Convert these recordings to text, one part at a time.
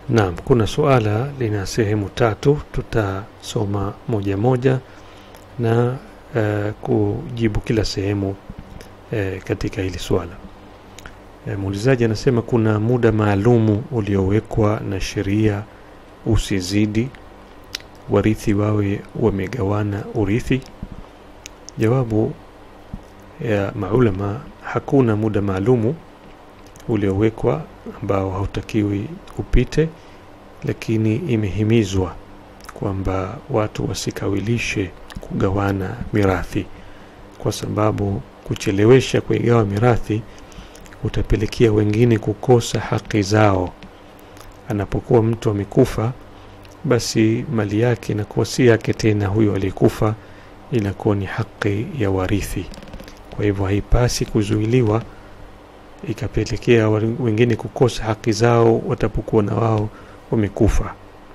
Naam, kuna suala lina sehemu tatu, tutasoma moja moja na uh, kujibu kila sehemu uh, katika hili swala. Uh, muulizaji anasema kuna muda maalumu uliowekwa na sheria usizidi warithi wawe wamegawana urithi. Jawabu ya maulama, hakuna muda maalumu uliowekwa ambao hautakiwi upite, lakini imehimizwa kwamba watu wasikawilishe kugawana mirathi, kwa sababu kuchelewesha kuigawa mirathi utapelekea wengine kukosa haki zao. Anapokuwa mtu amekufa, basi mali yake inakuwa si yake tena, huyo aliyekufa inakuwa ni haki ya warithi. Kwa hivyo haipasi kuzuiliwa ikapelekea wengine kukosa haki zao watapokuwa na wao wamekufa.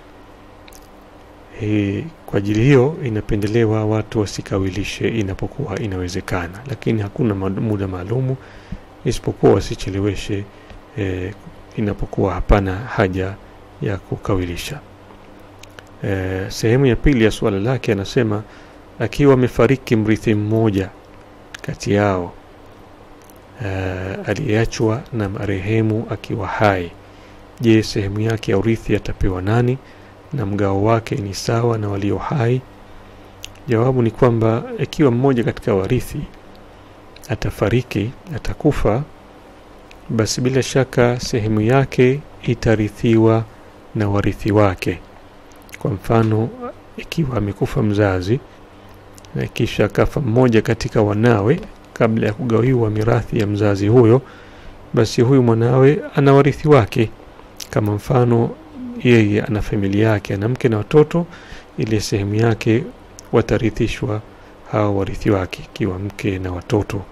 Hii kwa ajili hiyo inapendelewa watu wasikawilishe inapokuwa inawezekana, lakini hakuna muda maalumu isipokuwa wasicheleweshe e, inapokuwa hapana haja ya kukawilisha. E, sehemu ya pili ya suala lake anasema akiwa amefariki mrithi mmoja kati yao uh, aliyeachwa na marehemu akiwa hai, je, sehemu yake ya urithi atapewa nani na mgao wake ni sawa na walio hai? Jawabu ni kwamba ikiwa mmoja katika warithi atafariki, atakufa, basi bila shaka sehemu yake itarithiwa na warithi wake. Kwa mfano, ikiwa amekufa mzazi na kisha akafa mmoja katika wanawe kabla ya kugawiwa mirathi ya mzazi huyo, basi huyu mwanawe ana warithi wake. Kama mfano, yeye ana familia yake, ana mke na watoto, ile sehemu yake watarithishwa hao warithi wake, ikiwa mke na watoto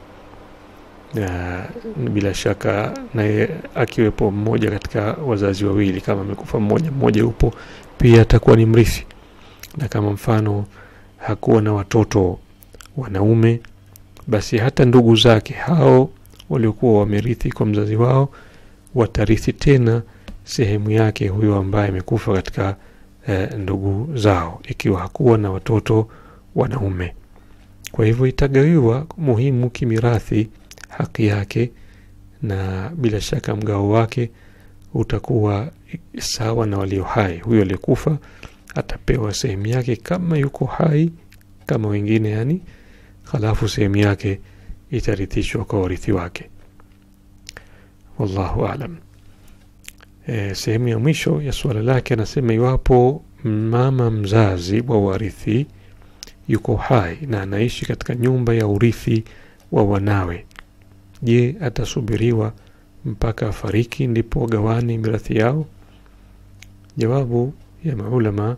na bila shaka naye akiwepo mmoja katika wazazi wawili, kama amekufa mmoja, mmoja yupo pia atakuwa ni mrithi. Na kama mfano hakuwa na watoto wanaume, basi hata ndugu zake hao waliokuwa wamerithi kwa mzazi wao watarithi tena sehemu yake huyo ambaye amekufa katika eh, ndugu zao, ikiwa hakuwa na watoto wanaume. Kwa hivyo itagawiwa muhimu kimirathi haki yake, na bila shaka mgao wake utakuwa sawa na walio hai. Huyo aliyekufa atapewa sehemu yake kama yuko hai kama wengine, yani halafu sehemu yake itarithishwa kwa warithi wake. Wallahu alam. E, sehemu ya mwisho ya suala lake anasema, iwapo mama mzazi wa warithi yuko hai na anaishi katika nyumba ya urithi wa wanawe, je, atasubiriwa mpaka afariki ndipo wagawane mirathi yao? Jawabu ya maulama,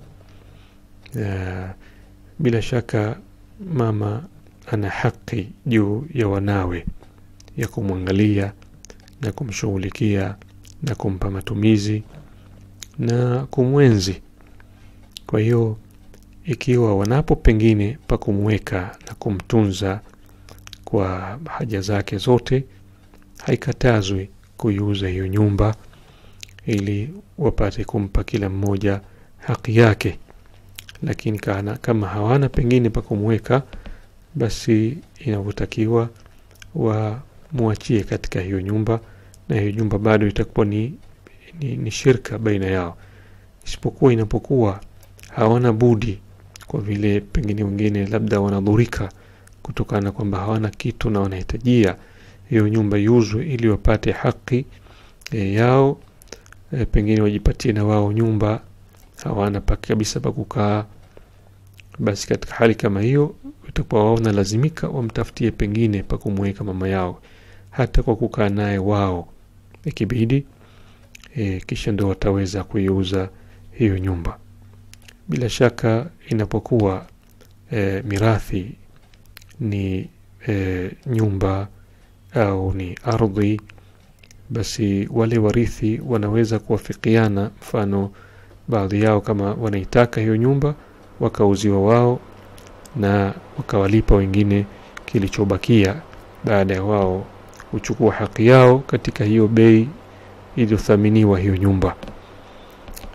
uh, bila shaka mama ana haki juu ya wanawe ya kumwangalia na kumshughulikia na kumpa matumizi na kumwenzi. Kwa hiyo ikiwa wanapo pengine pa kumweka na kumtunza kwa haja zake zote, haikatazwi kuiuza hiyo nyumba ili wapate kumpa kila mmoja haki yake. Lakini kana, kama hawana pengine pa kumweka, basi inavyotakiwa wamwachie katika hiyo nyumba, na hiyo nyumba bado itakuwa ni, ni, ni shirka baina yao, isipokuwa inapokuwa hawana budi, kwa vile pengine wengine labda wanadhurika kutokana na kwamba hawana kitu na wanahitajia hiyo nyumba iuzwe ili wapate haki e, yao e, pengine wajipatie na wao nyumba, hawana pa kabisa pa kukaa. Basi katika hali kama hiyo itakuwa wao lazimika wamtafutie pengine pa kumweka mama yao, hata kwa kukaa naye wao ikibidi, e, kisha ndo wataweza kuiuza hiyo nyumba. Bila shaka inapokuwa e, mirathi ni e, nyumba au ni ardhi, basi wale warithi wanaweza kuwafikiana. Mfano, baadhi yao kama wanaitaka hiyo nyumba wakauziwa wao na wakawalipa wengine kilichobakia, baada ya wao kuchukua haki yao katika hiyo bei iliyothaminiwa hiyo nyumba.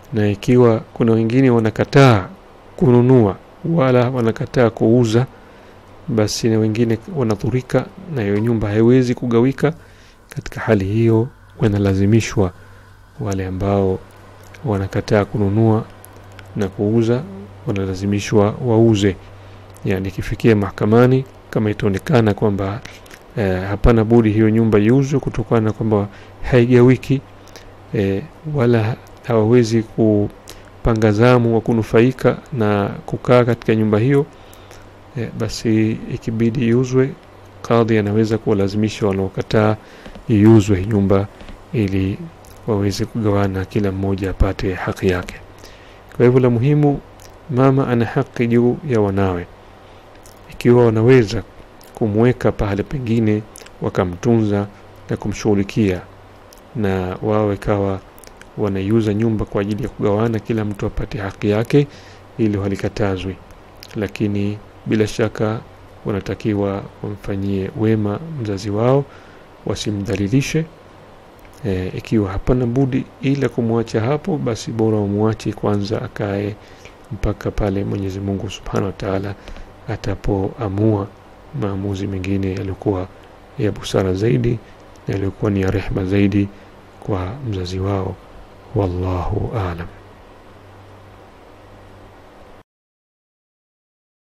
na ikiwa kuna wengine wanakataa kununua wala wanakataa kuuza basi na wengine wanadhurika na hiyo nyumba haiwezi kugawika katika hali hiyo wanalazimishwa wale ambao wanakataa kununua na kuuza wanalazimishwa wauze yani ikifikia mahakamani kama itaonekana kwamba eh, hapana budi hiyo nyumba iuzwe kutokana na kwamba haigawiki eh, wala hawawezi kupanga zamu wa kunufaika na kukaa katika nyumba hiyo eh, basi ikibidi iuzwe kadhi anaweza kuwalazimisha wanaokataa iuzwe nyumba ili waweze kugawana kila mmoja apate haki yake kwa hivyo la muhimu mama ana haki juu ya wanawe ikiwa wanaweza kumweka pahali pengine wakamtunza na kumshughulikia na wao ikawa wanaiuza nyumba kwa ajili ya kugawana kila mtu apate haki yake ili halikatazwi lakini bila shaka wanatakiwa wamfanyie wema mzazi wao wasimdhalilishe e, ikiwa hapana budi ila kumwacha hapo basi bora wamwache kwanza akae mpaka pale mwenyezi mungu subhanahu wa taala atapoamua maamuzi mengine yaliyokuwa ya busara zaidi na yaliyokuwa ni ya rehma zaidi kwa mzazi wao wallahu alam